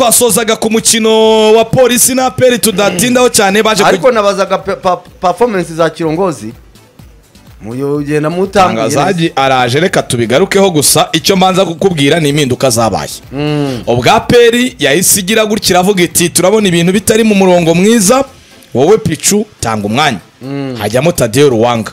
twasozaga ku mukino wa polisi na aperi tudatindaho cyane baje ariko nabazaga pe- pa- performance za kirongozi mugenda mutangaza Tangazaji araje reka tubigarukeho gusa icyo mbanza kukubwira ni impinduka zabaye ubwa peri yahise igira gutya iravuga iti turabona ibintu bitari mu murongo mwiza wowe picu tanga umwanya hajyamo tadeyo ruwanga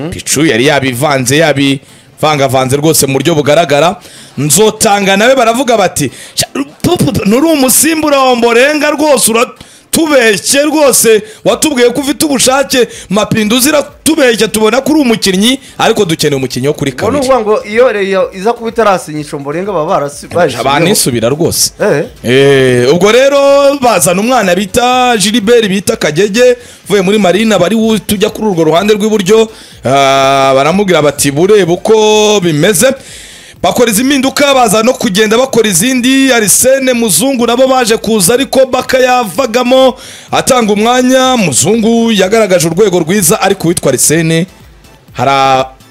picu yari yabivanze yabivangavanze rwose mu buryo bugaragara nzotanga nawe baravuga bati "Sha, pupu, nuri umusimbura wa mborenga rwose uratubeshye rwose watubwiye ko ufite ubushake mapinduzi iratubeshya tubona ko uri umukinnyi ariko dukeneye umukinnyi wo kuri ubwo ni kabiri ukuvuga ngo iyo reyo iza kuba itarasinyisha mborenga baba barasi- bayishyizeho banisubira rwose Eh. Eh, ubwo rero bazana umwana bita Gilbert bita Kagege uvuye muri Marina bari wu- tujya kuri urwo ruhande rw'iburyo ah, baramubwira bati burebe uko bimeze bakora izi mpinduka baza no kugenda bakora izindi Arsene Muzungu nabo baje kuza ariko Baka yavagamo atanga umwanya Muzungu yagaragaje urwego rwiza ariko witwa Arsene hari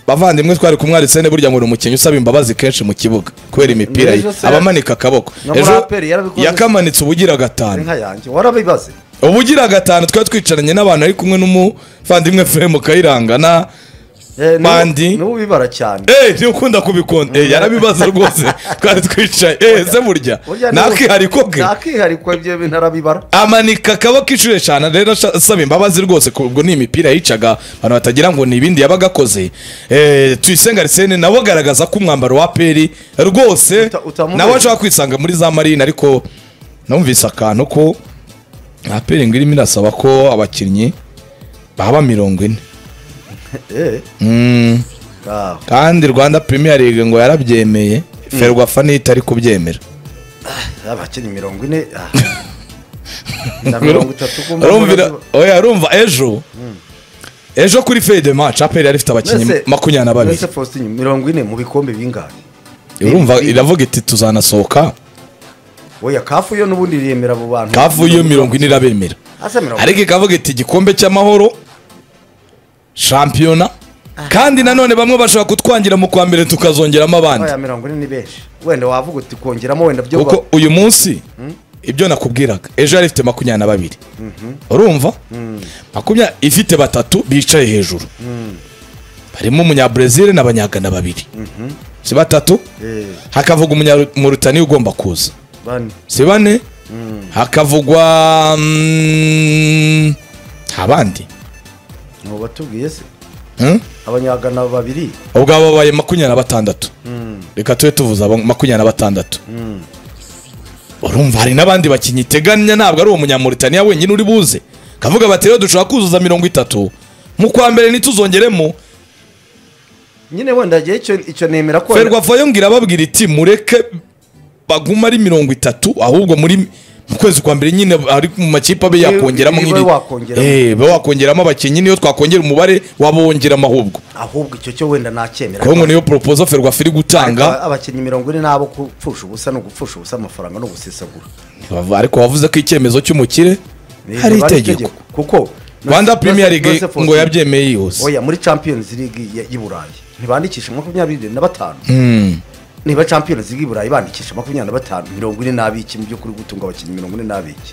abavandimwe twari kumwe Arsene burya ngo ni umukinnyi usaba imbabazi kenshi mu kibuga kubera imipira ye Ejo se- abamanika akaboko Na Muraperi yarabikoze. yakamanitse ubugira gatanu inka yanjye warabibaze ubugira gatanu twari twicaranye n'abantu ari kumwe n'umuvandimwe Fremu Kayiranga na Eh, ni- Bandi. ni ubibara cyane eee niba ukunda kubikonda eee yarabibaza rwose twari twicaye eee se burya Burya ni- ntakihariko bwe ntakihariko ibyo bintu arabibara amanika akaboko inshuro eshanu rero asha- asaba imbabazi rwose ku- ubwo ni imipira yicaga abantu batagira ngo ni ibindi yabaga akoze Eh, tuyisenga arisene nawe agaragaza ko umwambaro wa peri rwose Uta- utamubereye. nawe ashobora kwisanga muri za marine ariko numvise akantu ko nta peri ngo irimo irasaba ko abakinnyi baba mirongo ine Eh, Mm, ah, kandi rwanda premier league ngo yarabyemeye ferwafa ntitari kubyemera abakinnyi mirongo ine ah. na mirongo itatu ko mbona urumvira biba- oya urumva ejo ejo kuri feye de match aperi yari ifite abakinnyi Mwese- makumyabiri na babiri mwese Faustin, mirongo ine mu bikombe bingahe urumva ni- iravuga iti tuzanasohoka oya kafu yo n'ubundi iremera abo bantu kavu iyo mirongo ine irabemera Asa mirongo ariko ikavuga iti igikombe cy'amahoro shampiyona kandi nanone bamwe bashobora kutwangira mu kwa mbere tukazongeramo abandi oya mirongo ine ni benshi wenda wavuga uti kongeramo wenda byo kuko uyu munsi ibyo nakubwiraga ejo yari ifite makumyabiri na babiri urumva makumyabiri ifite batatu bicaye hejuru barimo umunyabrezil n'abanyagana babiri si batatu Eh, hakavuga umunyamurutani ugomba kuza bane si bane hakavugwa mm, abandi mu batubwiye se Hmm? abanyagana babiri ubwo aba babaye makumyabiri na batandatu reka tube tuvuza abo makumyabiri na batandatu urumva hari n'abandi bakinnyi iteganya ntabwo ari uwo munyamuritaniya wenyine uri buze kavuga bati rero dushobora kuzuza mirongo itatu mu kwa mbere ntituzongeremo nyine wenda igihe icyo icyo nemera ko ferwafa yongera ababwira iti mureke baguma ari mirongo itatu ahubwo muri mu kwezi kwa mbere nyine ari mu makipe abe Ibi- yakongeramo ibi nk'iri ibe wakongeramo. Eh, ibe wakongeramo abakinnyi niyo twakongera umubare wabongeramo ahubwo ahubwo icyo cyo wenda nacyemera kuko ngo niyo poropozo ferwafa iri gutanga Ariko abakinnyi mirongo ine nabo gupfusha ubusa ni ugupfusha ubusa amafaranga no gusesagura Bavu- ariko wavuze ko icyemezo cy'umukire Ni- hari biba ari itegeko kuko rwanda premier league Joseph ngo Ozil- yabyemeye yihuse oya muri champions league ya- y'i burayi ntibandikisha makumyabiri na batanu Mm. niba champions league y'i burayi bandikisha makumyabiri na batanu mirongo ine n'abiki mu by'ukuri gutunga abakinnyi mirongo ine n'abiki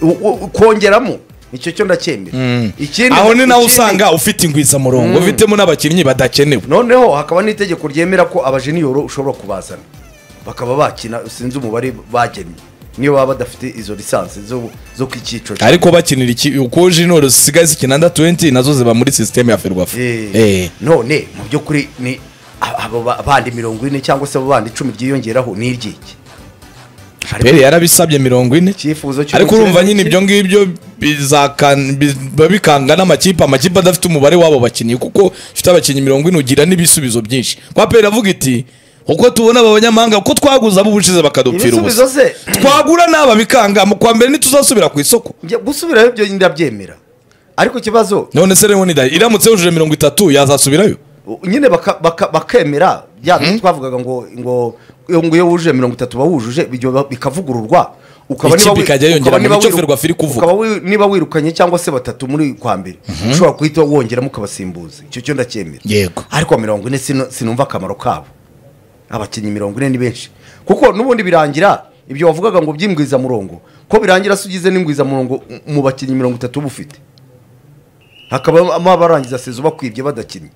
U- u- kongeramo icyo cyo ndacyemera ikindi aho ni nawe ikindi- usanga ufite ingwizamurongo ufitemo n'abakinnyi badakenewe noneho hakaba n'itegeko ryemera ko abajeniyoro ushobora kubazana bakaba bakina sinzi umubare bagennye niyo baba badafite izo lisansi zo zo ku cyiciro ariko bakinira iki uko jinoro zisigaye zikina anda 20 nazo ziba muri sisiteme ya ferwafa Eh, Eh. none mu by'ukuri ni a- abo ba- bandi mirongo ine cyangwa se abo bandi icumi ryiyongeraho ni iry'iki pere yarabisabye mirongo ine icyifuzo cy'urukino ariko urumva ni nyine iki? ibyo ngibyo bizakan- biba bikanga n'amakipe amakipe adafite umubare w'abo bakinnyi kuko ifite abakinnyi mirongo ine ugira n'ibisubizo byinshi kwa pere iravuga iti uko tubona aba banyamahanga uko twaguza ab'ubushize bakadupfira ubusa ibisubizo se twagura n'aba bikanga mu kwa mbere ntituzasubira ku isoko njya gusubirayo ibyo ndabyemera ariko ikibazo none se rero nida iramutse yujuje mirongo itatu yazasubirayo u- nyine baka- baka- bakemera bya bintu twavugaga ngo ngo iyo ngo iyo wujuje mirongo itatu wujuje ibyo ba- bikavugururwa ukaba Ikipe wi- ikajya yongera ukaba mu niba icyo wiru- Ferwafa iri kuvuga. ukaba wi- niba wirukanye cyangwa se batatu muri kwa mbere ushobora guhita wongeramo ukabasimbuza icyo cyo ndacyemera yego ariko mirongo ine sino- sinumva akamaro kabo abakinnyi mirongo ine ni benshi kuko n'ubundi birangira ibyo wavugaga ngo by'imbwizamurongo ko birangira se ugize n'ingwizamurongo mu bakinnyi mirongo itatu uba ufite hakaba abarangiza sezo bakwibye badakinnye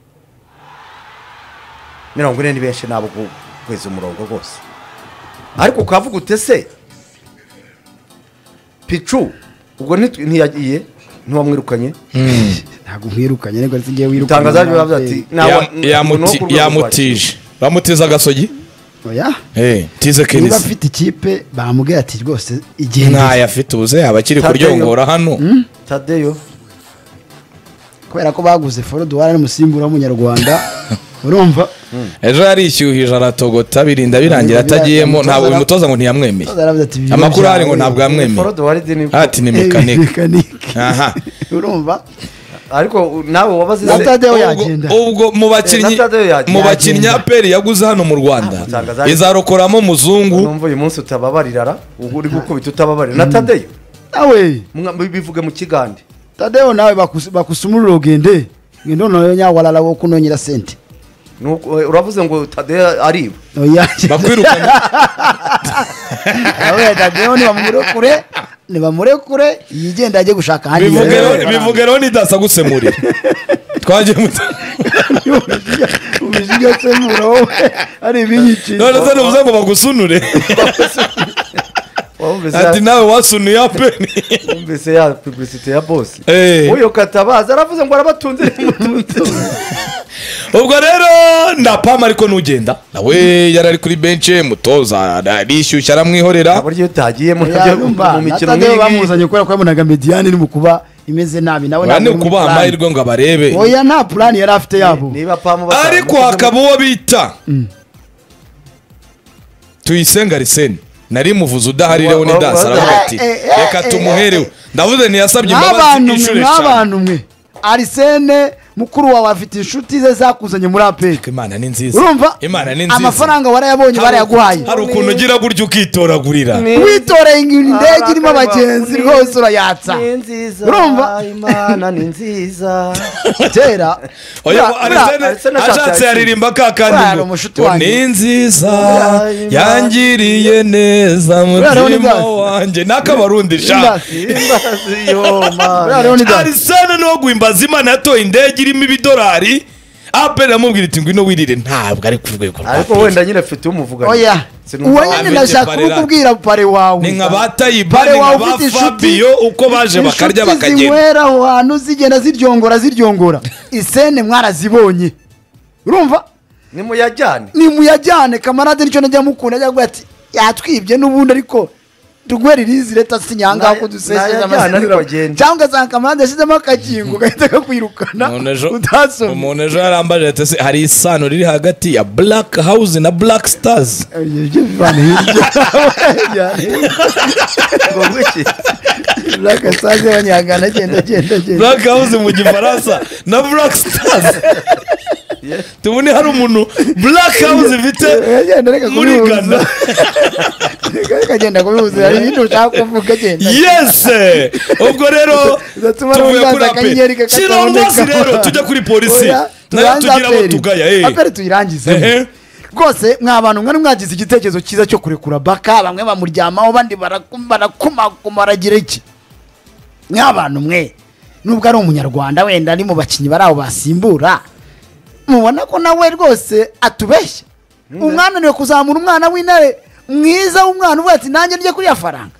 mirongo ine ni benshi nabo kweza umurongo rwose ariko ukavuga utese picu ubwo ntitu- ntiyagiye ntiwamwirukanye ntabwo nkwirukanye ariko nsigaye wirukanye itangazo ryaje bavuze ati Ya- ntawa- ni uwo yamuti- ku rwego yamutije bamutiza agasogi oya Eh, tize niba kerisi afite ikipe bamubwira ati rwose igihe ntayo afite ubuze yaba akiri Tadeyo. kuryongora hano rwacu. tadeyo kubera ko baguze foruduwara n'umusimbura w'umunyarwanda urumva ejo yarishyuhije aratogota birinda birangira Birangira, atagiyemo umutoza ntabwo ara- umutoza ngo ntiyamwemeye Umutoza aravuze ati, "Ibiro amakuru ahari ngo byawe, ntabwo yamwemeye Forodo wari dini- ati ni mekanika mekanike Aha. urumva ariko nawe wabaze Na se- Tadeyo Ubwo- yagenda ubwo mu bakinnyi Eh, na Tadeyo yagenda. mu bakinnyi aperi yaguze hano mu rwanda Ntabwo zari- izarokoramo muzungu numva uyu munsi utababarirara ubu uri gukubita utababarira na tadeyo nawe mwa- bivuge mu kigande tadeo nawe bakus- bakusumurira ogende ngendo noyo nyawalala wo kunonyera sente Nuko, eh, uravuze ngo tadeyo ariba oya bakwirukanye nawe tadeo nibamurekure nibamurekure yigenda ajye gushaka ahandi bivuge yabera rero- amafaranga. bivuge rero nidasa gusemurira twagiye mu Ubishiga- ubishiga semura wowe ari ibinyikira none se ntibuze ngo bagusunure wumvise ya- ati nawe wasunuye aperi wumvise ya publicite ya bosi Eh. uyu katabaza aravuze ngo arabatunze nimutunze ubwo rero ndapama ariko nugenda nawe yari ari kuri benshi mutoza arishyushya aramwihorera buryo iyo utagiyemo nabyo mu mikino natadeo bamuzanye kubera ko yabonaga mediyani ni mu kuba imeze nabi nawe bane ntabwo ari muri kubaha plan. amahirwe ngo abarebe oya nta purani yari afite yabo niba pamu batanu- ariko hakaba uwo bita tuyisenga arisene nari muvuze udahari Wa- leon wa- dasi wa- aravuga eh, ati eh, eh, reka eh, tumuherewe ndavuze ntiyasabye imbabazi nk'abantu mwe inshuro eshanu nk'abantu mwe arisene mukuru wawe afite inshuti ze zakuzanye muri apeka imana ni nziza urumva imana ni nziza amafaranga warayabonye Hari- barayaguhaye hari ukuntu ugira gutya ukitoragurira Ni- witoreye indege irimo Arakariba, abagenzi ni- rwose urayatsa ni nziza urumva? imana ni nziza kera oya buriya- buriya- Arsene- Arsene ashatse ashatse yaririmba ka kandi Buriya hari ngo, umushuti ngo wanjye. ni nziza Buriya yangiriye neza Buriya hariho mutima n'ibyatsi. wanjye n'akabarundi shaka Imbazi. imbazi yoma buriya hariho n'ibyatsi. arisana niwo guhimbaza imana yatoye indege irimo ibidolari aperi amubwira iti ngwino wirire ntabwo ari ku rwego rwa ariko Afurika." wenda nyine afite umuvuganye oya uwo Abete nyine ndashaka Parera. kubikubwira pare wawe ni nka ba tayiba Pare ni wawe nka ba ufite inshuti- fabiyo uko baje bakarya inshuti bakagenda zinywera aho hantu zigenda ziryongora ziryongora isene mwarazibonye urumva nimuyajyane nimuyajyane kamarade nicyo najya mukunda ajya kuvuga ati yatwibye n'ubundi ariko tuguhe ririzi leta sinyangaho Na- ko dusezeje nayajyana ariko agende. amasezerano cyangwa ugasanga kamarade yashyizemo akakingo gahita kakwirukana Umuntu ejo- utasomye umuntu ejo yarambaje ati "Ese hari isano riri hagati ya black house na black stars Ibyo byo bivana hirya ngo ngwiki urakasaze banyangana agenda agenda agenda black house mu gifaransa na black stars tubone hari umuntu black house ifite agenda reka muri kubihuza ghana reka agenda kubihuza hari ibindi ushaka kuvuga agenda yese ubwo rero Bigatuma tuvuye n'umwanzi kuri akanyenyeri aperi kakataboneka. shyiraho rwose rero tujya kuri polisi Oya, nayo tubanze tugira abo aperi. tugaya aperi tuyirangize Ehe. rwose mwa bantu mwari mwagize igitekerezo cyiza cyo kurekura baka bamwe bamuryamaho bandi barakum- barakumakuma aragira iki mwa bantu mwe nubwo ari umunyarwanda wenda ari mu bakinnyi bari aho basimbura mubona ko nawe rwose atubeshya umwana niwe kuzamura umwana w'intare mwiza w'umwana uvuga ati nanjye njye kuri ya faranga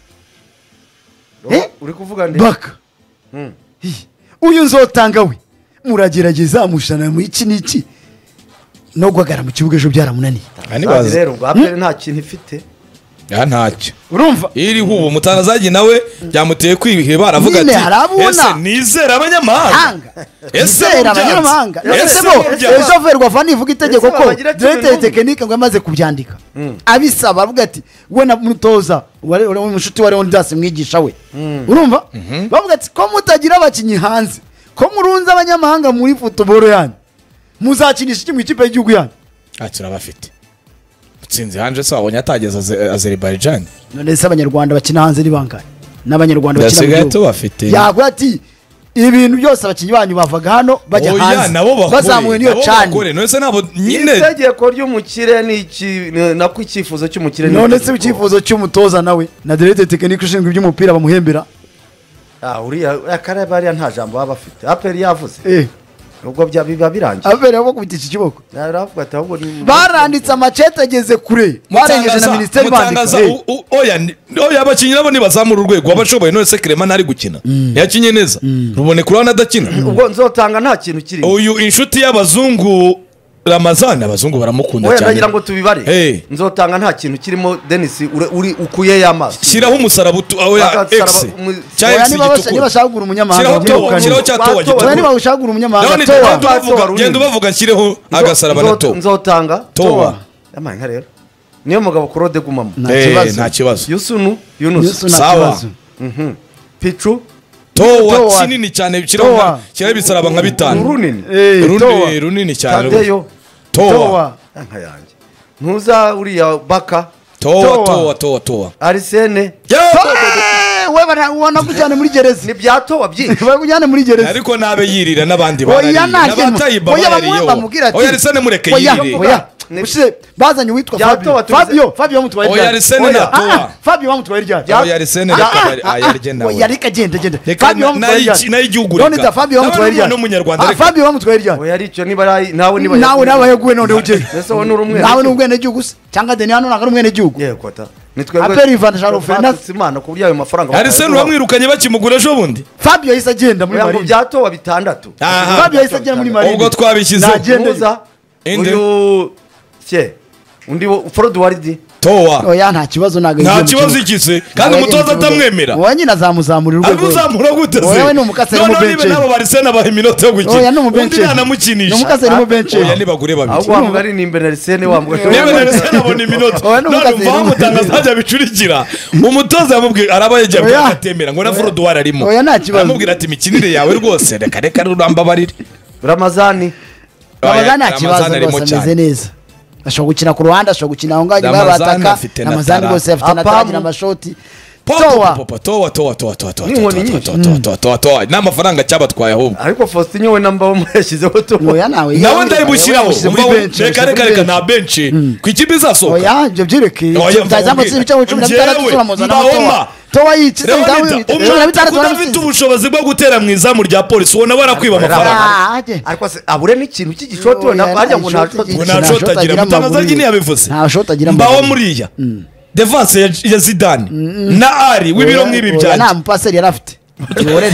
Eh? uri kuvuga ndi baka Hmm. Hi, uyu nzotanga we muragerageza mushana mu iki n'iki no guhagarara mu kibuga ejo byaramunaniye Kandi eee rero ubwo aperi nta kintu ifite ntacyo urumva iri hubu umutangazagi nawe byamuteye kwiheba aravuga Nyine ati harabona. ese nizera abanyamahanga hanga Ese izera mubyatsi. abanyamahanga Ese ese bo mubyatsi. eshoferi wavana ivuga itegeko Ese ko babagira cumi diregiteri n'umwe. tekinike ngo yamaze kubyandika abisaba avuga ati we na mutoza wari- wari umushuti wa leonidas mwigisha we urumva bavuga ati ko mutagira abakinnyi hanze ko murunze abanyamahanga muri futuboro yanyu muzakinisha iki mu ikipe y'igihugu yanyu ntacyo urabafite mutsinzi hanje se wabonye atageze Aze- azerbaijan none se abanyarwanda bakina hanze ni bangahe n'abanyarwanda bakina mu Basigaye gihugu tubafite. yaguha ati ibintu byose abakinnyi banyu bavaga hano bajya oya hanze nabo bakore bazamuwe n'iyo nabo bakore cani none se nabo nyine itegeko ry'umukire ni iki ni- nako icyifuzo cy'umukire ni none se itegeko. icyifuzo cy'umutoza nawe na direkite tekinike ushinzwe iby'umupira bamuhembera Ah, uriya akarere bariya nta jambo baba bafite aperi yavuze eh ubwo bya- biba birangiye aberewe ko kubita iki kiboko Aravuga ati ahubwo ni- baranditse amacete ageze kure barengeje na minisiteri bandika mutangaza eh. u- u- oya ni- oya abakinnyi nabo nibazamura urwego abashoboye none se kirema ntari gukina ntiyakinye neza ruboneka urabona adakina ubwo nzotanga nta kintu kirimo uyu inshuti y'abazungu ramazani abazungu baramukunda oya ndagira cyane ngo tubibare Hey. nzotanga nta kintu kirimo denisi ure- uri ukuye y'amaso shyiraho umusaraba utu- oya Bakamusaraba x umu- cya oya x niba basa- niba gitukura bashaka kugura umunyamahanga Shyiraho towa, bamwirukane. shyiraho cya towa Batowa. oya gitukura niba bashaka kugura Ndabona umunyamahanga ibyo towa genda ubavuga- Towa. genda ubavuga nshyireho agasaraba na towa nzotanga Towa. yamaye nka rero niyo mugabo kurode gumamo Na- Nta Eh, kibazo. nta kibazo yusunu yunusu Yesu nta Sawa. kibazo picu towa Towa. kinini cyane shyiraho Towa. nka- shyiraho ibisaraba nka bitanu urunini Eh, towa. rundi runini cyane tadeyo towa towa Ya nka yanjye ntuza uriya baka towa Towa. towa towa towa arisene Yeah! Eh, we bara- ubona kujyana muri gereza ntibyatoba byinshi bakujyane muri gereza ariko nabe yirira n'abandi oya barariye nta kintu n'abatayiba oya bamwe bamubwira barariyeho ati oya arisane mureke oya, yirire oya ushize bazanye uwitwa Ya towa fabio tubize- fabio fabio mutwaye Oya, ryari Arsene Oya, na ah, ah, towa. fabio bamutwaye ryari Oya, Arsene reka bari- ah, yarye nawe. yarika agenda agenda Reka na- nayi- nayi igihugu none reka. ta fabio bamutwaye Nawe ryari n'umunyarwanda, Ah, reka. fabio bamutwaye ryari oya aricyo niba ari nawe niba nawe n'abaheguwe none ugenda mbese wowe ni urumwe nawe ni ubwenegihugu gusa cyangwa deni hano ntabwo ari umwenegihugu yego ata ni twebwe Aperi Ivan Jaro twatutse Fernandes. imana ku buryo ayo mafaranga arisene uramwirukanye bakimugura ejo bundi fabio yahise agenda muri oya ngo marine byatoba bitandatu Aha. fabio yahise agenda muri marine ubwo twabishyizeho Ntagiye. Agenda muza Inde. uyu cye undi wo forodi waridi towa oya nta kibazo ntabwo nta yagiye mu kibazo kibuga. igize kandi Oya, umutoza yagiye mu kibuga. atamwemera oya nyine azamuzamura urwego abuzamura gute se Oya, we ni umukaseri Noneho mu niba benshi. nabo barisene abaha iminota yo oya ni gukina undi umubenci ni nanamukinisha umukaseri mu benci oya nibagure babiri ahubwo wamuga ari ni imbere arisene wamuga niba arisene abona iminota Oya, ni none umukaseri umva mu bamutangaza benci. ntajya bicurikira umutoza yamubwiye araba yagiye Oya. atemera ngo na foruduwari arimo Oya, nta kibazo. aramubwira ati imikinire yawe rwose reka reka rurambabarire ramazani babaga nta Oya, kibazo Ramazani arimo rwose cyane. ameze neza ashobora gukina ku ruhande ashobora gukina aho ngaho nyuma Ramazani y'abataka afite na ramazani tara. rwose afite na Apamu. taragira amashoti towa N'inkoni nyinshi. towa n'amafaranga cyabatwaye ahubwo ariko faustin we namba we yashyizeho tuba oya nawe nawe ndabushyiraho yawushyize muri benshi, reka reka yawushyize reka muri nta benshi ku ikipe izasohoka oya ibyo byerekeye Oya, mva byazamu umbwire. ibice cumi na bitandatu Njyewe, turamuzana mva na towa woma. towa yicitse Leonida, cumi na umuntu bitandatu udafite turamusize ubushobozi bwo gutera mu izamu rya polisi ubona barakwiba amafaranga Ah, ajye. ariko se abure n'ikintu cy'igishoti we Oya, ntabwo harya ngo nta nta gishoti ngo nta shoti agira nta shoti agira mutangaza amaguru. nyine yabivuze Nta shoti agira mbaho amaguru. muriya devanse ya- ya zidane na ari w'ibiro nk'ibi Oya, byanjye nta mupaseri yari afite Niborere.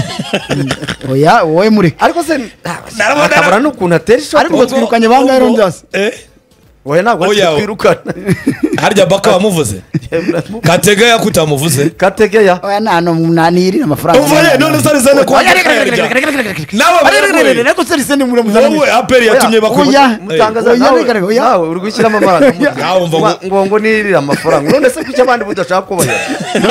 oya wowe mureke ariko se Narabona- akabura n'ukuntu atera ishoti ariko ubwo twirukanye ba ngahe rongers Eh, oya ntabwo Oya. twirukana harya baka wamuvuze katega yakutamuvuze kategeya oya nta n'umunaniri amafaranga uvaye none se arizane kwa Oya, reka, reka, reka, reka, reka, reka. Nawe Oya, reka, reka, wewe. reka, reko se riseni muramuzana wowe aperi yatumye Oya. bakubona mutangaza Oya, nawe reka, reka, oya. nawe uri gushyiramo amarangamutima Nawe umva ngo- ngo ngo nirire amafaranga none se kuki abandi budashaka kubahera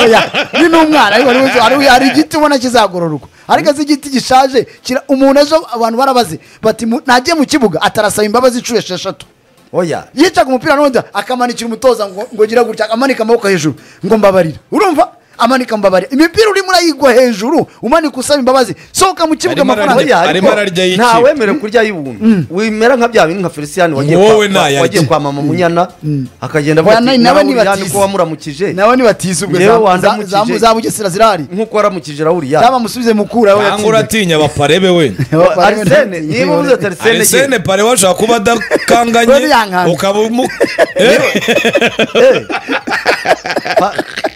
oya ni n'umwana ariko hari uzi- hari- hari igiti ubona kizagororwa ariko azi igiti gishaje kira- umuntu ejo abantu barabaze bati mu- nagiye mu kibuga atarasaba imbabazi inshuro esheshatu oya yicaga umupira n'undi akamanukira umutoza ngo ngo gira gutya amanika amaboko hejuru ngo mbabarira urumva amanika mbabarira imipira urimo urayigwa hejuru umanika usaba imbabazi sohoka mu kibuga Arimo amafaranga ararya- Oya, arimo ariko ararya y'ikipe. nta wemerewe kurya y'ubuntu wimera nka bya bindi nka felicien wagiye Wowe kwa- nayarya. wagiye kwa mama munyana akagenda avuga Oya, ati nawe- nawe nawe niba uriya tizi. niko wamuramukije nawe ntibatise ubwo Ngewe za- wandamukije. za- za- za bugesera zirahari nk'uko waramukije na uriya yaba musubize mukura we cyangwa yatsinze. uratinya baparebe we arisene niba uvuze ati arisene arisene pare washaka kuba adakanganye Buriya nkanga. ukaba umu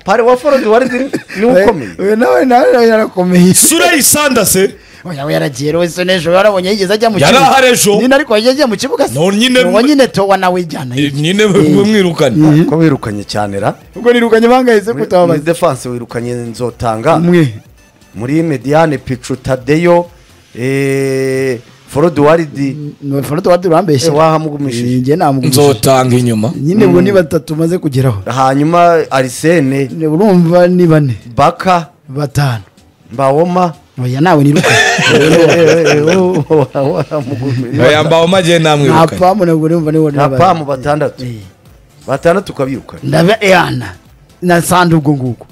pare wa forodi wari ziri niwe ukomeye uyu nawe nawe nawe yarakomeye sura yisanda se oya we yaragiye rero se n'ejo warabonye yigeze ajya mu Yari kibuga ahari ejo. nyine ariko yagiye mu kibuga se No, nyine- uwo nyine towa nawe ijyana Eh, hirya. nyine bamwirukane ko wirukanye cyane ra ubwo nirukanye bangahise muri kutababaza defanse wirukanye nzotanga umwe muri mediane picu tadeyo eh, forodi waridi nufana tuba turambeshye Eh, wahamugumishije. njye namugumishije nzotanga inyuma nyine ubu ni batatu maze kugeraho hanyuma arisene Ne- urumva ni bane baka batanu mbawoma oya nawe nirukanye yambawe magiye nta namwirukanye pamu ntabwo urumva niwe nta nabaye. pamu batandatu Eh. batandatu ukabirukana ndaba eyana na sanda ubwo ngubwo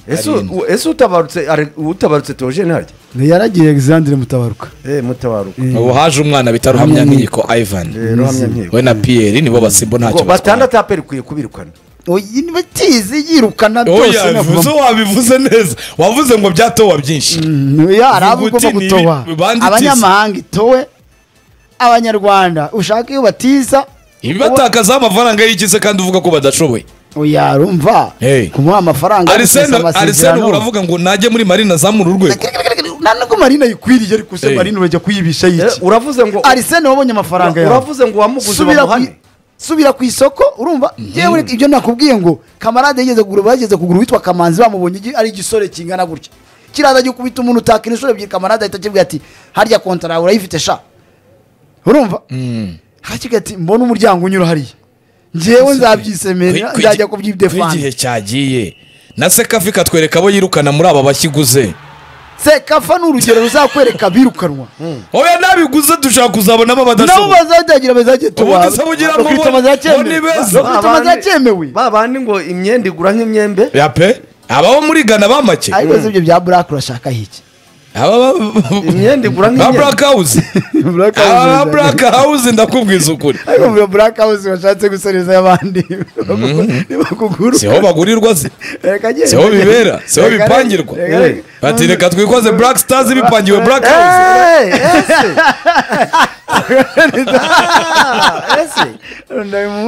ese Arindwi. u- ese utabarutse Are- utabarutse Theogene harya yaragiye alexandre mutabaruka eh mutabaruka ubu haje umwana bita ruhamya nkiko Eh, ivan ruhamya nkiko we na piyeri nibo basimbo ntacyo batwara batandatu aperi ukwiye kubirukana oyi batizi yirukana byose oya bivuze wabivuze neza wavuze ngo byatowa byinshi hari abo Uvuga ugomba uti ni gutoba ibi- banditse abanyamahanga itowe abanyarwanda ushaka iyo batiza ibibatakazaho amafaranga y'ikize kandi uvuga ko badashoboye oya rumva Hey. kumuha amafaranga arisene gusinya arisene ubu uravuga ngo najye muri marina zamura urwego nta nubwo marina ayikwiriye ariko se Hey. marina urajya kuyibisha Eh, yiki uravuze ngo arisene wabonye amafaranga yawe uravuze ngo wamuguze subira ku, bamuhane subira ku isoko urumva yewe ibyo nakubwiye ngo kamarade yigeze kugura bageze kugura witwa kamanzi bamubonye igi- ari igisore kingana gutya kiraza gikubita umuntu utakina inshuro ebyiri kamarade ahita akibwira ati harya kontara yawe urayifite sha urumva hakiga ati mbona umuryango unyura hariya njyewe nzabyisemera nzajya kubyidefanda igihe cyagiye na sekafi katwereka abo yirukana muri aba bashiguze sekafa ni urugero ruzakwereka abirukanwa oya nabiguze dushaka kuzabonamo nabo abadashoboye bazagira bazagiye tuba Ubundi se bugira ngo bakubita bo- amazacyemewe. bo ni beza. Bakubita Ba bandi- amazacyemewe. ba bandi ngo imyenda igura nk'imyembe ya pe abaho muri gana bamake ariko se ibyo bya burake urashaka hiki aba Imyenda igura ba nk'imyenda. black house Black House aba ba urashaka- black house ndakubwiza ukuri ariko muri black house bashatse gusoreza abandi nibakuguru siho bagurirwa se siho bibera siho bipangirwa reka- bati reka twikoze black stars bipangiwe black house Eh, ese Ah, ese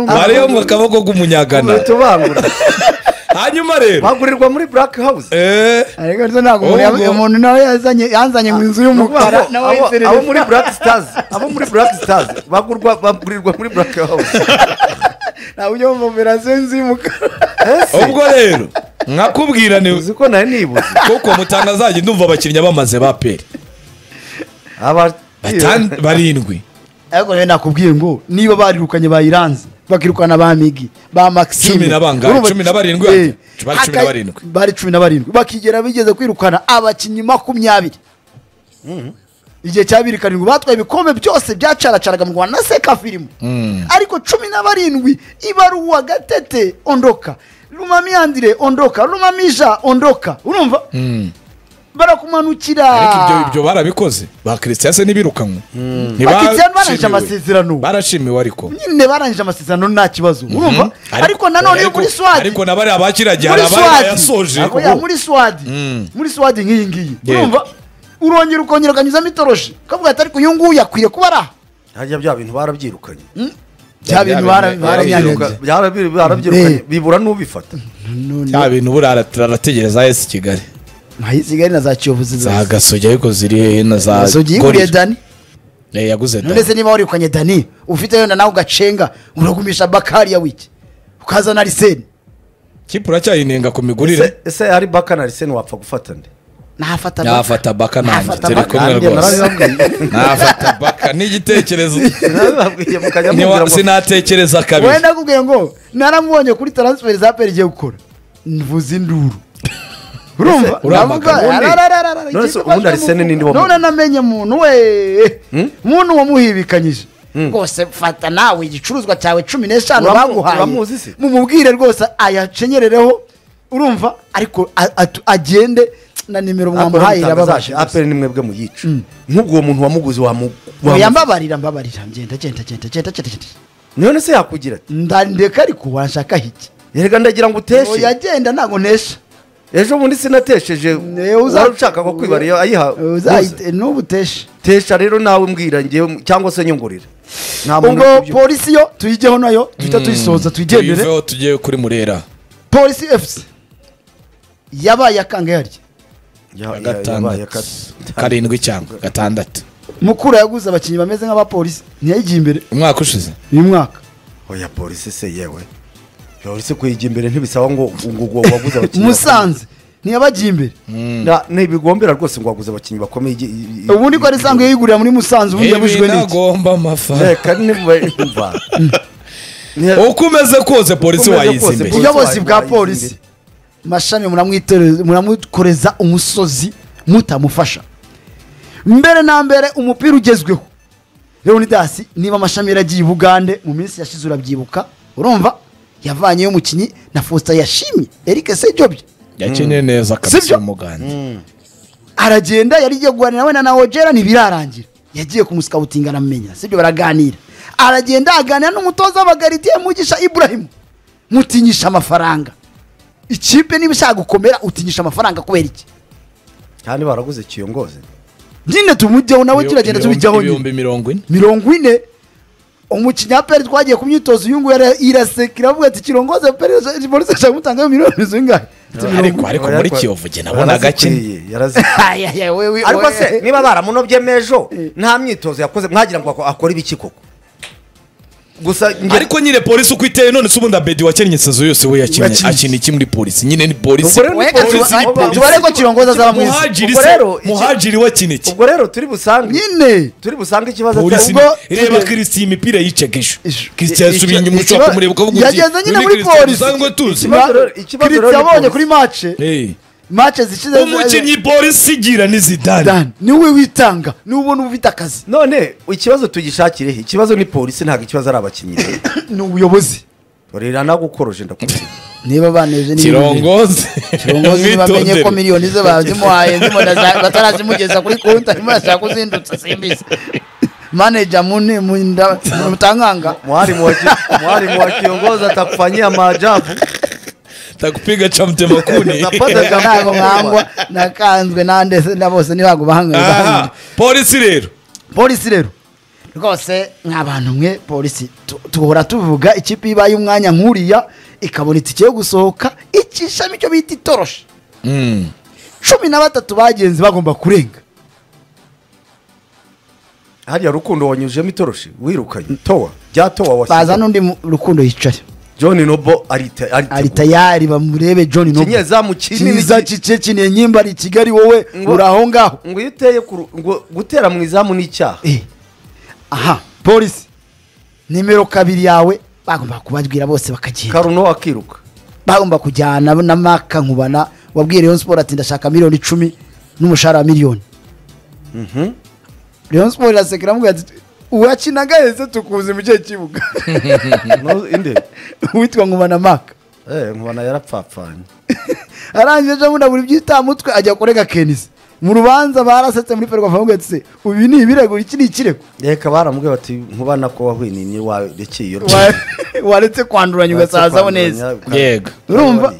mariyo mu kaboko k'umunyagana tubangura hanyuma rero bagurirwa muri black house eh ariko se ntabwo umuntu Ubwo- yab- umuntu nawe yazanye yanzanye mu inzu y'umukara Abo- nawe abo- yizerereza. abo muri black stars abo muri black stars bagurwa bagurirwa muri black house nta buryo bumva operasiyo y'inzu y'umukara ese ubwo rero nkakubwira ni uzi ko nawe nibuze kuko mutangazajye ndumva abakinnyi bamaze ba peri Aba- Batan- barindwi ariko rero nakubwiye ngo niba barirukanye bayiranze bakirukana ba migi ba maxime Cumi na bangahe? Urumva- Cumi na barindwi? Eh, Bari cumi na aka- barindwi. bari cumi na barindwi bakigera bigeze kwirukana abakinnyi makumyabiri igihe cyabiri karindwi batwaye ibikombe byose byacaracaraga mu rwanda na sekafirimo ariko cumi na barindwi ibaruwa gatete ondoka rumamiyandire ondoka rumamija ondoka urumva barakumanukira ariko ibyo ibyo barabikoze ba christian se ntibirukanwe Bakristian barangije amasezerano. barashimiwe ariko nyine barangije amasezerano nta kibazo urumva ariko nanone yo ariko- muri swadi ariko nabari abakiragi hari muri abari swadi bayasoje Ariko ya, muri swadi muri swadi nk'iyi ngiyi Yego. urumva urongera ukongera ukanyuzamo itoroshi ukavuga ati ariko uyu nguyu akwiye kuba ari aha harya bya bintu barabyirukanye bya bintu bara- bintu baranyanyagiye Barabyiruka- barabi- barabyirukanye Eh. bibura n'ubifata ya bintu buriya turategereza esi kigali ntayo isigaye na za kiyovuzi za gasogi ariko ziri hehe na za zasogi yiguriye gorira dani Eh, yaguze da none se niba warikanye dani ufite yenda nawe ugacenga uragumisha bakari ya wiki ukazana ariseni kipe uracyayinenga ku migurire Ese- ese hari baka na liseni wapfa gufata nde nahafata Baka. nafata baka nanjye Nafata turi Baka. kumwe Nanjye rwose narabibabwiye. nafata baka n'igitekerezo Narabibabwiye mukajya Niwa- mumbwira ngo- sinatekereza kabiri wenda akubwiye ngo naramubonye kuri taransiferi za peri igiye gukora mvuze induru urumva uramagana Ndavuga, ubundi- ararararara, none se ikipe ubundi baje Arsene mu- ninde wamuha? none namenye muntu we muntu wamuhibikanyije rwose fata nawe igicuruzwa cyawe cumi n'eshanu Uramu- baguhaye uramuzi se? mumubwire rwose ayacenyerereho urumva ariko a- atu- agende na nimero mwamuhaye irababaje Apple ni mwebwe muyica nk'ubwo uwo muntu wamuguze wamu Oya, wamuguze. mbabarira mbabarira ngenda genda genda genda genda genda none se yakugira ati ndandeka ariko wanshaka hiki erega ndagira ngo uteshe yagenda ntabwo ntesha ejo bundi sinatesheje Eh, uza- wari ushaka ko kwibara iyo ayiha Uzayite- Muze. n'ubu utesha tesha rero nawe mbwira ngewe cyangwa se nyongorera nta muntu ubwo ubyumva. polisi yo tuyijyeho nayo duhita tuyisoza tuyigendere tuyiveho tugiye kuri murera polisi efuse yabaye akangahe harya Ya- ya- yabaye gatandatu aka- karindwi cyangwa gatandatu mukura yaguze abakinnyi bameze nk'abapolisi ntiyayigiye imbere umwaka ushize uyu mwaka oya polisi se yewe polisi kuyijya imbere ntibisaba ngo ngo ngo waguze abakinnyi musanze ntiyabagiye imbere bakomeye. Na- ntibigombera rwose ngo waguze abakinnyi bakomeye igi- i- i- ubundi ko yari isanzwe yigurira muri musanze ubundi yabujijwe ibi n'iki nagomba amafaranga reka ntibuba uko umeze kose polisi Uko umeze wayiza kose, imbere polisi- ubuyobozi bwa wayigize polisi mashami muramwitere- muramukoreza umusozi mutamufasha mbere na mbere umupira ugezweho leonidas niba amashami yaragiye i bugande mu minsi yashize urabyibuka urumva yavanyeyo umukinnyi na faustin yashimye eric sejobye yakinnye neza Sibyo? kabisa umuganda aragenda yari igiye guhanira wenda na ojera ntibirarangira yagiye kumusikabutinga aramenya sibyo baraganira aragenda aganira n'umutoza w'abagaridiye mugisha iburahimu mutinyisha amafaranga ikipe niba ishaka gukomera utinyisha amafaranga kubera iki kandi baraguze kiyongoze nyine tumujyeho nawe turagenda tubijyaho nyine ibihumbi mirongo ine mirongo ine umukinnyi wa peri twagiye ku myitozo uyu nguyu ara- iraseka iravuga ati kirongoze peri polisi ishaka kumutangaho miliyoni zingahe ariko ariko muri kiyovu jye nabona gake Yarazikwiye, yarazikwiye. Aya, aya, we, we, ariko we. se niba baramunobye mejo nta myitozo yakoze mwagira ngo ako- akore ibiki koko gusa nge- ariko nyine polisi uko iteye none se ubundi abedi wakennye sezo yose we yakinnye Yakinnye. akina iki muri polisi nyine ni polisi Ubwo rero ni Weka polisi, tuba- polisi. tubare ko kirongoza azaba mwiza muhajiri Ubwo se rero iki- muhajiri we akina iki ubwo rero turi busange nyine turi busange ikibazo polisi atari- ubwo- ni- reba kirisiya imipira yiceka ejo Ijo. kirisiya yasubiye Ijo- inyuma ijo- ushobora kumureba ukavuga uti yageze "Uyu nyine ni muri Christian polisi." dusanzwe tuzi Ikibazo rero- ikibazo rero kiritsi ni yabonye polisi. kuri mace Eh. mace zishize umukinnyi polisi igira ni zidane Dan, niwe witanga niwe ubona uba ufite akazi none ikibazo tugishakire he ikibazo ni polisi ntabwo ikibazo ari abakinnyi ni ubuyobozi rero nagukoroje ndakubwira niba baneje niba kirongoze kirongozi ntibamenye ko Mwitondere. miliyoni ze bazimuhaye zimuna za- batarazimugeza kuri konti arimo arashaka kuzindutsa simbizi maneja mune munda mutankanga mwarimu wa ki- mwarimu wa kiongozi atakufanyia maajabu takupiga cha mtema kuni Utapata cha ntago mkubwa. mwangwa nakanzwe nande se na bose ntibago bahangana Ah, polisi rero polisi rero rwose ni abantu mwe polisi tu- duhora tuvuga ikipe ibaye umwanya nk'uriya ikabona itike yo gusohoka ikishamo icyo bita itoroshi Mm. cumi na batatu bagenzi bagomba kurenga hariya rukundo wanyujijemo itoroshi wirukanye towa rya towa baza wasize n'undi mu- rukundo yicaye john nobo arita ari arita tayari bamurebe john Noble. Kinye zamu kinini Kiza ki- kice kineye nyimba ari i kigali wowe Ngo- uri aho ngaho ngo iyo uteye ku ru- ngo gutera mu izamu ni icyaha Eh. aha polisi nimero kabiri yawe bagomba kubabwira bose bakagenda karuno akiruka bagomba kujyana na maka nkubana wabwiye Rayon Sport ati ndashaka miliyoni icumi n'umushahara wa miliyoni Rayon Sport iraseka iramubwira ati uwakinaga heza tukuzi mu gihe kibuga No, inde uwitwa nkubana maka eh nkubana yarapfapfanye arangije ejo bundi abura ibyitamutwe ajya kurega kenisi mu rubanza barasetse muri ferwafa bamubwira ati se ubi ni ibirego iki ni ikirego reka baramubwira bati nkubana ko wahwininye warekeye iyo Wa- waretse kwanduranya ugasazaho neza yego urumva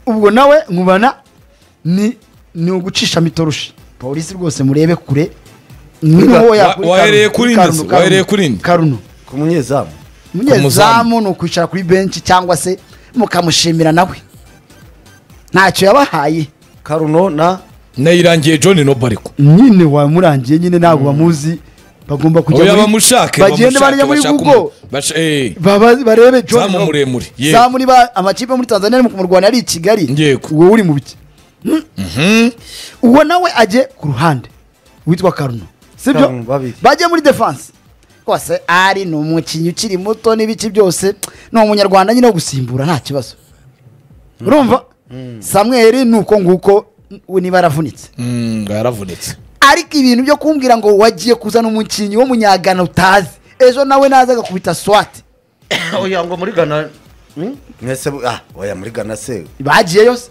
ubwo nawe nkubana ni ni ugucisha mitoroshi polisi rwose murebe kure Wa- niho wahereye kuri nde se? wahereye kuri nde? karuno ku munyezamu umunyezamu ni ukwicara kuri benshi cyangwa se mukamushimira nawe ntacyo yabahaye karuno na nayirangiye john nobo ariko nyine wamurangiye nyine ntabwo bamuzi bagomba oya muri- bamushake bagende barya muri bashake google umu- basha- eh, baba barebe John Zamu Noble. muremure, yego. zamu niba amakipe yo muri tanzania ari mu kumurwanya ari i kigali Yego. wowe uri mu biki uwo nawe ajye ku ruhande witwa karuno sibyo Karuno, babiri. bajye muri defense rwose ari ni umukinnyi ukiri muto n'ibiki byose ni umunyarwanda nyine wo gusimbura nta kibazo urumva samweri ni uko nguko we niba yaravunitse mm, yaravunitse ariko ibintu byo kumbwira ngo wagiye kuzana umukinnyi w'umunyagana utazi ejo nawe naza agakubita swati oya ngo muri gana mwese bu- ah oya muri gana se bagiye yose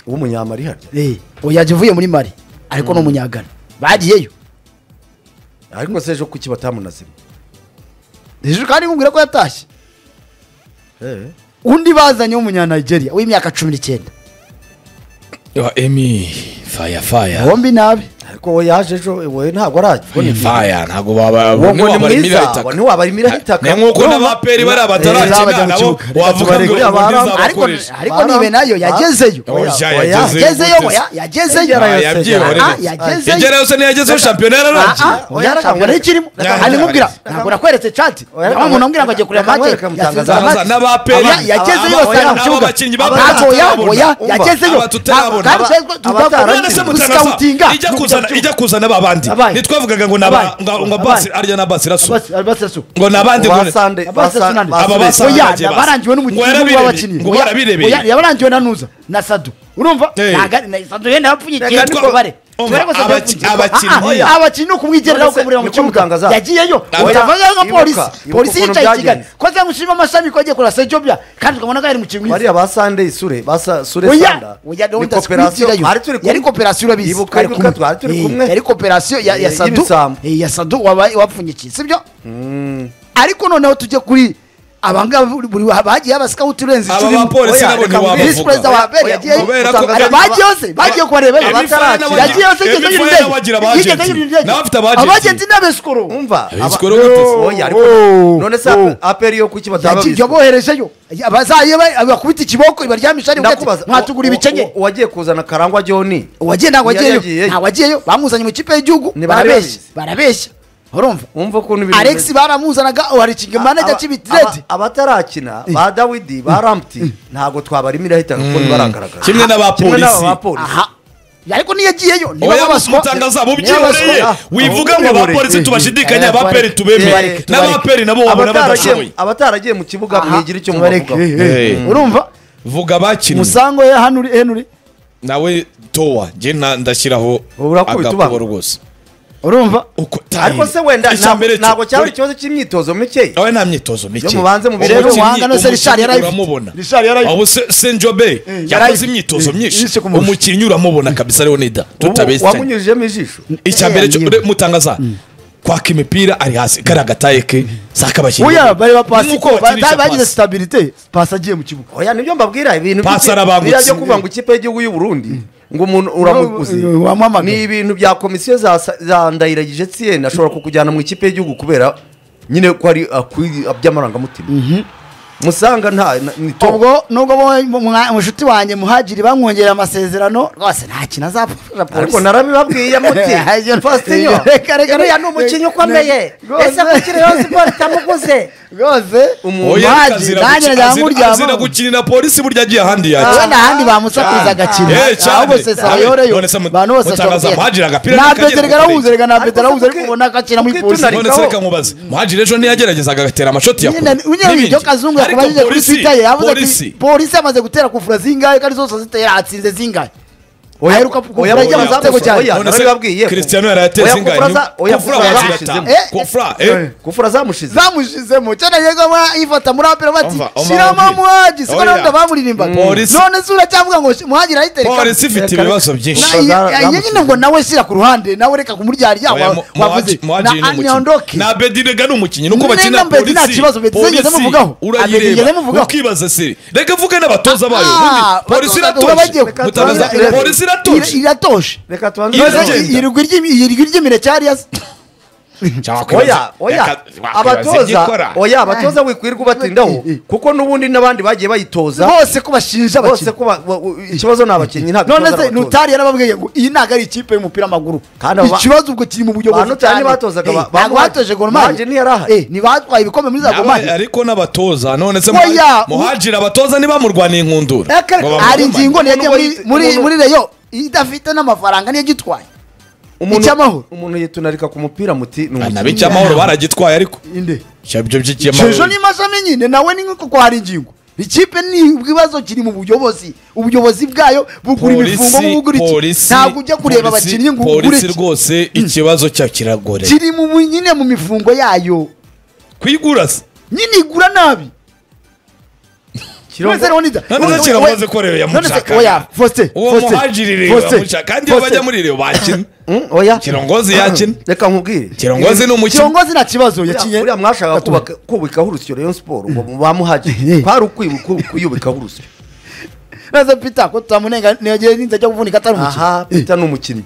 w'umunyamari harya oya uvuye muri mari ariko ni umunyagana bagiyeyo ariko se ejo kuki batamunazima hejuru kandi nkubwira ko yatashye eh undi bazanye w'umunyanigeria w'imyaka cumi n'icyenda Yo, emi faya faya bombi nabi ariko we yaje ejo we ntabwo Eh, arajya faya ntabwo baba Uwo ngo ni mwiza, wabarimira uwo ni wabarimira itaka. ni nk'uko Urumva? n'abaperi bari Zabajya abataracina mu nabo kibuga. wavuga ngo Tubareke ubu abari- ntizabakoresha. ariko ariko Bara- nibe nayo yagezeyo Bara- Oya, yagezeyo. yagezeyo oya yagezeyo Yagerayo se, yabyiyeho Ah, rero. Ah, yagezeyo igera yose ntiyagezeho shampiyona yararangiye Ah, ah, oya, ntabwo nari ikirimo Nyaga- hanyuma umbwira Nyaga- ntabwo nakweretse chat Oya, wa muntu ambwira ngo agiye kureba Nyaga- match Nyaga- yasinze Nyaga- match. n'abaperi. Aba- yagezeyo Aba- basanga mu aba- kibuga abakinnyi ba- ntabwo oya oya Umva, yagezeyo aba tutarabona. Ntabwo- kandi Aba- twe- tugomba abatarazi- none se Yarangiye. mutanasa guscoutinga. ijya kuzana ijya kuzana ba bandi Abaye. ntitwavugaga ngo naba Abaye. ngo ngo Abaye. basi arya na basi rasu Basi- Basirasu. ngo nabandi ngo Basande Abasande. Aba basande Oya, bagiye basi. yabarangiwe n'umukinnyi Ngo w'umwe yarabirebeye. w'abakinnyi. Ngo Oya, yarabirebeye. oya, yabarangiwe na nuza na sadu urumva Eh. Ntaga- na- sadu yenda yapfunyikiye Reka ariko nitwa- bare Umva, Twe rwose abaki- byavugirwa. abakinnyi- Ah, ah, abakinnyi ni ukumwigenderaho None se ukamureba mu niko kibuga mutangaza? yagiyeyo Oya, utavangaho nka ibuka, polisi ibuka polisi ukuntu yicaye i kigali byagenze. ko cyangwa ushima amashami ko yagiye kurasa ethiopia kandi ukabona ko yari mu kimwe bariya ba sande sure ba Sa- sure oya sanda oya ni gahunda koperasiyo zikurikirayo twari turi kumwe yari koperasiyo urabizi Ibuka Twari yuko kumwe. twari turi Eh, kumwe. yari koperasiyo ya ya Eh, sadu y'ibisambo. eh, ya sadu wabaye wapfunyikiye sibyo ariko noneho tujye kuri abangaba buri bagiye abasikaho uturenze Aba icumi bapolisi Oya, nabo reka ntiwabavuga. visi perezida wa mbere Oya, yagiye kubera ko- Ari bagiye hose bagiye kubarebera Abatarashyira. yagiye hose Every Friday bagira abagenti. N'abafite abagenti. abagenti n'abesikoro umva Eh, aba- sikoro gatatu. oya ariko Oh, none se oh. aperi yo kuki batababizi yaboherejeyo abazaye bakubita ikiboko ibaryamisha ari Ndakubaza, mwatugura uwa- ibicenye uwa- uwagiye kuzana karangwa joni uwagiye ntabwo Yari wagiyeyo yagiyeyo. ntabwo wagiyeyo bamuzanye mu ikipe y'igihugu Ni barabeshya barabizi. barabeshya urumva wumva ukuntu ibintu alex bimeze. baramuzanaga warikinga manager Aba- cy'ibitirede aba- abatarakina ba dawidi ba ramputi ntabwo twabarimira ahitana kuko ntibaragaragara Kimwe n'aba Kimwe n'aba polisi. ba polisi. aha ariko niyagiyeyo oya mutangaza mubyibereye wivuga ngo abapolisi tubashidikanya abaperi tubemeye Tubareke, n'abaperi nabo wabona badashoboye Abataragiye- abataragiye mu kibuga mwigire icyo mubavugaho Eh. urumva vuga abakinnyi musango ye hanuri henuri nawe towa njye nta- ndashyiraho Ubu urakubita agakubo ubanga. rwose urumva Uko- ariko se wenda icya mbere cyo- ntabwo cyari ikibazo cy'imyitozo mikeya Awe nta myitozo mike. Iyo mubanze mu birere, Umukinnyi- uwanga no se Richard yari umukinnyi ayifite. uramubona. Richard yari ayifite. Abo se Senjobe yakoze imyitozo Eh, myinshi. yise ku murusha. Umukinnyi uramubona kabisa Leonida tutabesitanye. wamunyujijemo ijisho Icya mbere cyo Eh, re- mutangaza kwaka imipira ari hasi kari agataye ke zakabakinnyi. oya bari bapasi Nuko bakinisha bagize pasi. stabilite pasi agiye mu kibuga oya nibyo mbabwira ibintu Pasi by'iki- arabangutse. biriya byo kuvuga ngo ikipe y'igihugu y'u Burundi ngo umuntu uramuguzi Eh, wamwamagana. ni ibintu bya komisiyo za sa- za ndayiragije tsiyeni ashobora kukujyana mu ikipe y'igihugu kubera nyine ko ari akwi- by'amarangamutima musanga nta na- ni to ubwo nubwo bo- mu- mwa- mushuti wanjye muhagiri bamwongerera amasezerano rwose nta kintu azapfusha ariko polisi narabibabwiye muti Iyo- fastinyo Reka, reka, uriya reka. ni umukinnyi ukomeye Rwose. ese kuki rayon siporo itamuguze rwose Umuntu Oya Muhadjili, azira guki- nanjye najya azira- azira nkuryamaho. gukinira polisi burya agiye ahandi yakira. urabona ahandi bamusakuriza agakina Eh, cyane. ahubwo sesayoreyo None se mu- abantu bose mutangaza bashobora muhajiri agapira kugenda. nta n'akagera peteri karahuze reka nta Ariko peteri arahuze ariko kuki- ubona akakina muri kuki polisi tunareka- none se reka nkubaze muhajiri ejo ntiyageragezaga agatera amashoti ya nyine unyere ibyo kazungu yakubajije kuri twitter ye yavuze ati polisi yamaze gutera kufura zingahe kandi zose zitera atsinze zingahe Oya, aheruka kugura oya, ajya mu oya, zatego cyane oya, narabibabwiye. Cristiano yari Oya, yateze kufura ingano za- oya, kufura kufura abanza zashize. gatanu Eh, kufura eh kufura zamushize zamushizemo cyane yegoma yifata muri apera bati Umva, umva, shiramo umva. muhagi siko Oya. nawe ndabamuririmbaga Mm. Polisi- none se uracyavuga ngo shi- muhagi arayitereka polisi ifite Reka, ibibazo reka. byinshi Na- Za- iye nyine zamushyize. ngo nawe shyira ku ruhande nawe reka kumuryari Oya, yaba mu- Muhadjili- Muhadjili ni umukinnyi. aniondoke na bedirega ni umukinnyi nuko Ne- na bakina Bedirega nta polisi kibazo, Bedirega ngeze Polisi, muvugaho. Bedirega ngeze urayireba muvugaho. ukibaza siri reka vuge n'abatoza bayo Ah, ubundi polisi batoza- bagiye- iratoje mutangaza Reka- polisi iratoje iratoshe reka tubanze Iyo- tubanze- Iragenda. irigwi ry'imire cyari yazi oya oya abatoza oya abatoza wikwirirwa ubatindaho Eh, eh. kuko n'ubundi n'abandi bagiye bayitoza bose ko bashinja bose abakinnyi ko ba- wa- wa- ikibazo ni abakinnyi ntabwo none ikibazo se ari abatoza. nutari yarababwiye ngo iyi ntabwo ari ikipe y'umupira w'amaguru Kandi aba- ikibazo ubwo kiri mu Ba buyobozi Notari ntibatozaga ba- ba- ntabwo batoje goromari Manje ntiyari ahari. ntibatwaye ibikombe muri za goromari Nawe ariko n'abatoza none se Oya, Muha- mu- muhajiri abatoza ntibamurwaniye inkundura Ngo bamugumane. hari ingingo Umuntu yagiye muri- wayite- muri umuntu- muri reyo idafite n'amafaranga niyo agitwaye Umuntu- icy'amahoro. umuntu yitunarika ku mupira muti ni na umukinnyi. bijya amahoro baragitwaye ariko inde Ibyo byo shejo by'icyamahoro ni mashami nyine nawe ni nko ko hari ingingo ikipe ni ibibazo kiri mu buyobozi ubuyobozi bwayo bugura imifungo nk'ubugura iki ntabwo ujya kureba abakinnyi ngo ugure polisi iki rwose ikibazo cyayo kiragoreye kiri mu bu- nyine mu mifungo yayo kwigura se nyine igura nabi Kirongo- None se kiravuze ko rero yamushaka uwo muhajiri rero yamushaka kandi iyo bajya muri rero bakina Mm, oya kirongozi yakina reka nkubwire kirongozi ni umukinnyi kirongozi nta kibazo Uriya- yakinye uriya mwashaka kubaka- kubikaho urusyo rayon siporo ngo bamuhage kwari ukwibu- kuyubikaho urusyo neza pita ko tutamunenga niyagiye ninza ajya kuvunika atari umukino aha pita ni umukinnyi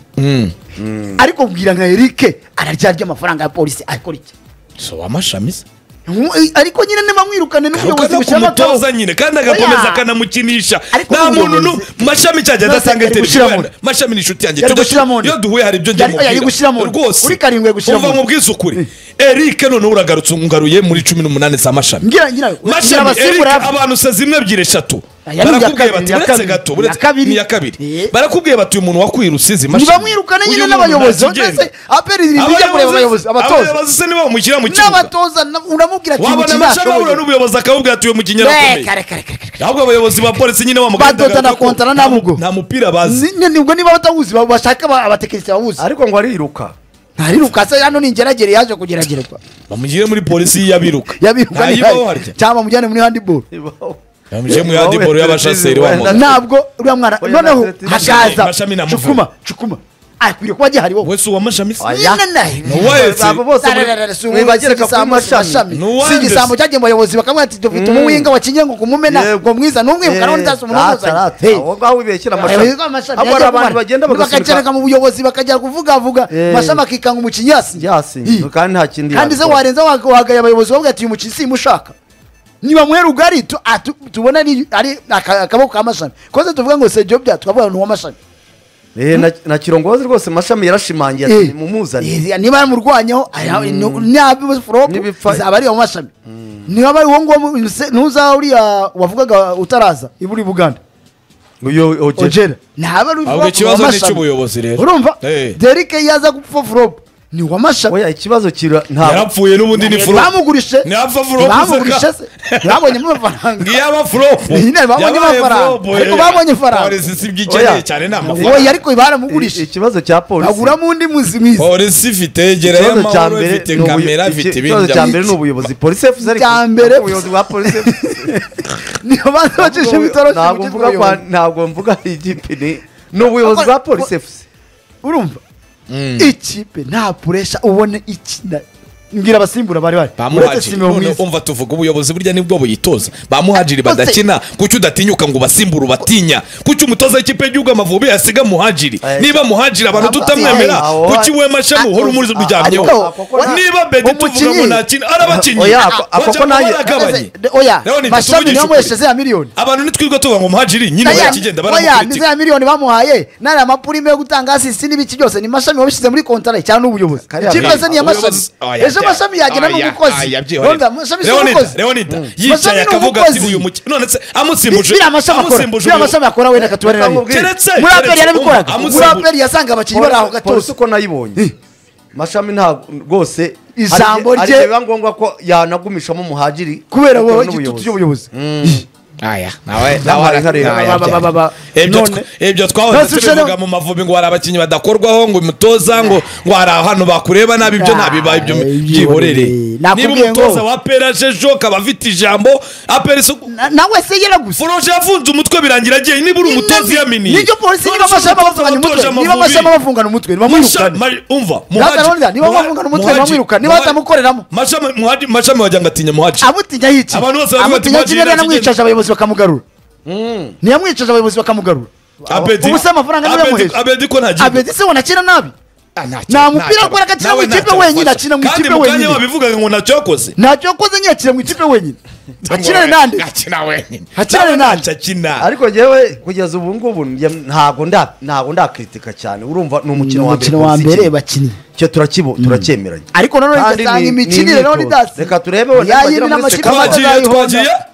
Mm. ariko bwira nka erike araryarya amafaranga ya polisi akora iki so wamashami se Nku- ariko nyine ntibamwirukane n'ubuyobozi ukajya bushyiramo akabo. kumutoza nyine kandi agakomeza Oya. akanamukinisha Ariko nta muntu nu n'umuyobozi- mashami cyajya None se adasanga yari televiziyo gushyiramo wenda. mashami ni inshuti yanjye Yari Tujya- gushyiramo nde? iyo duhuye hari ibyo njya Yari- yari gushyiramo nde? rwose Kuri karindwi yari gushyiramo Umva nde? mu bwizukuri erike noneho uragarutse ungaruye muri cumi n'umunani za mashami ngira ngira ngira mashami abasimbura erike abantu se zimwe ebyiri eshatu yari iya barakubwiye kabiri, bati iya uretse kabiri, gato iya kabiri. ni iya kabiri Eh. barakubwiye bati uyu muntu wakwirutse izi mashini ntibamwirukane nyine n'abayobozi mbese aperi ntijya kureba abayobozi abatoza abayobozi se nibo bamushyira mu kibuga n'abatoza na- uramubwira ikintu wabona amashami ahura kinashoboye n'ubuyobozi akabubwira ati uyu mukinnyi Be, arakomeye kare kare kare kare ahubwo abayobozi ba polisi nyine bamuganda Badota na kontara na Bugo. nta mupira bazi Ni- ni- ubwo niba batawuzi ba- bashaka aba- abatekinisiye bawuzi ariko ngo ariruka ntariruka se hano ni ingeragere yaje kugeragererwa bamugire muri polisi y'abiruka yabiruka ntayibaho harya ntihaye cyangwa mujyane muri handiboro bamugire mu yandiboro y'abashaseri Na- w'amaguru ntabwo uriya mwana Oya, noneho Mashami- hakaza Mashami na Muvuga. cukuma cukuma akwiriye kuba gihariho wese uwa mashami se Oya. Nuwaye Abo bose muri- mwibagereka kuri mashami Nuwanze. si igisambo cyagiye mu bayobozi bakamubwira ati dufite umuwinga wa kinyengo kumumena Yego. ngo mwiza n'umwihuka nawe ntasi umunuzanye aho ngaho wibeshye abayobozi b'amashami amashami abo ari abantu bagenda bagakereka bagasunika mu buyobozi bakajya kuvugavuga Eh. amashami akikanga umukinnyi yasinye yasinye Hi. kandi nta kindi kandi se yakora. warenza wa- wagaye abayobozi bavuga ati uyu mukinnyi simushaka niba mwera ugari tu- ah, tu- tubona ari ari aka- akaboko ka mashami koze tuvuga ngo sejo bya tukavuga ni uw'amashami Eh, na- na kirongozi rwose mashami yarashimangiye ati mumuzane Eh, niba yamurwanyeho N'ibipfa- izaba ari uw'amashami niba bari uwo nguwo mu- se- ntuzaba uriya wavugaga utaraza iburi buganda uyu ogera ojera ntaba ari ahubwo ikibazo ni uw'amashami. icy'ubuyobozi rero urumva Eh. derike yaza gupfa furopu ni uw'amashami oya ikibazo kira nta yarapfuye n'ubundi ni furo bamugurishe Ntihapfa Furopu bamugurishe seka. babonyemo amafaranga ngiyaba furopo Nyine babonye amafaranga. Ariko babonye ifaranga. polisi si ibyo ikeneye Oya. cyane ni amafaranga oye ariko baramugurishe ikibazo cya polisi baguramo undi muzi mwiza polisi ifite gera Ikibazo cya y'amahoro mbere ifite ni ubuyo- kamera iki- ifite ikibazo ibintu cya bya mbere ni ubuyobozi polisi efuzi ariko Icya mbere- ubuyobozi bwa polisi efuzi niyo banza bacisha ibitoroshi mu ntabwo gihugu mvuga kwa ntabwo mvuga igipine ni ubuyobozi bwa polisi efuzi urumva ikipe nta puresha ubone ikina mbwira abasimbura bari bari uretse bamuhajiri simeo none mwiza umva tuvuga ubuyobozi burya nibwo buyitoza bamuhajiri Ose- badakina kuki udatinyuka ngo ubasimbure ubatinya kuki umutoza w'ikipe y'igihugu amavubi yasiga muhajiri Eh. niba muhajiri abantu Aba- tutamwemera Eh, aho- kuki we mashamu uhora umuzi uryamyeho Ariko- niba bedi Umukinnyi- tuvuga ngo ntakina arabakinnyi Oya, ako- ako ko nanjye- baragabanye Ese- oya Rero ni mashami tuvugishe niyo ukuri. muhesheje ya miliyoni abantu nitwirwa tuvuga ngo muhajiri nyine Oya, barakigenda oya nizo baramukuritika ya miliyoni bamuhaye nariya mapurime yo gutanga asisi n'ibiki byose ni mashami wabishyize muri kontara cyangwa n'ubuyobozi Kariya ikipe Mbere- ze ni iya mashami Ubuyobozi- oya, ejo mashami yagena oya, n'umukozi oya, byihorere. Urumva, mashami si Leonida, umukozi Leonida, Mashami yicaye ni akavuga ati umukozi. uyu mukinnyi none se amusimbuje biriya mashami akora amusimbuje biriya ubuyobozi. mashami akora wenda katubarira Reka abiri nkubwire. keretse muri aperi keretse- yarabikoraga muri amusimbuje- aperi yasanga abakinnyi bari aho polisi gatoza uko nayibonye mashami ntabwo rwose Ijambo hari- rye- hari biba ngombwa ko yanagumishamo umuhagiri kubera wowe bitewe igitutu n'ubuyobozi. cy'ubuyobozi aya nawe Nawe arareba. nawe Ba- ba- ba- ba- ibyo none- twa- ibyo twahoze Ntasushane- tubivuga mu mavubi ngo hari abakinnyi badakorwaho ngo umutoza ngo ngo hari ahantu bakureba nabi ibyo Ah, ntabibaye ibyo byihorere byihorere. niba Nakubwiye ngo- umutoza wa apera jejo akaba afite ijambo apera isuku Na- nawe se yaraguze furoje yafunze umutwe birangira agiye niba uri umutoza yamini nibyo polisi niba amashami abavungana umutwe niba amashami abavungana umutwe ntibamwirukane umva Ronda, niba bavungana umutwe, bamwirukane. Niba batamukoreramo. mashami wagira ngo atinya muhaci amutinya yica Abantu bose baravuga ati, amutinya "Muhadjili kimwe ntakigenda." yanamwicaje abayobozi bakamugarura ntiyamwicaje abayobozi bakamugarura Abedi- ubu se amafaranga niyo Abedi- yamuheje. Abedi ko ntagiye. abedi se wanakina nabi Ah, ntacyo- Nta mupira ntacyo- akora agakina nawe mu ikipe ntacyo wenyine, wafashe. akina mu ikipe kandi mu kanya wenyine. wabivugaga ngo ntacyo yakoze ntacyo yakoze nyine akina mu ikipe wenyine akinane nande akina wenyine Akinane Nawe nande. ntacyo akina ariko njyewe kugeza ubu ngubu njye- ntabwo nda- ntabwo ndakritika cyane urumva ni umukino wa mbere umukino wa polisi mbere ikina. bakinnye icyo turakibo turacyemeranya ariko nanone Kandi ugasanga ni- ni imikinire imyitozo. none idasi Reka turebe wenda yayindi nibagira muri n'amakipe sekondari. twagiye atazayihonda twagiye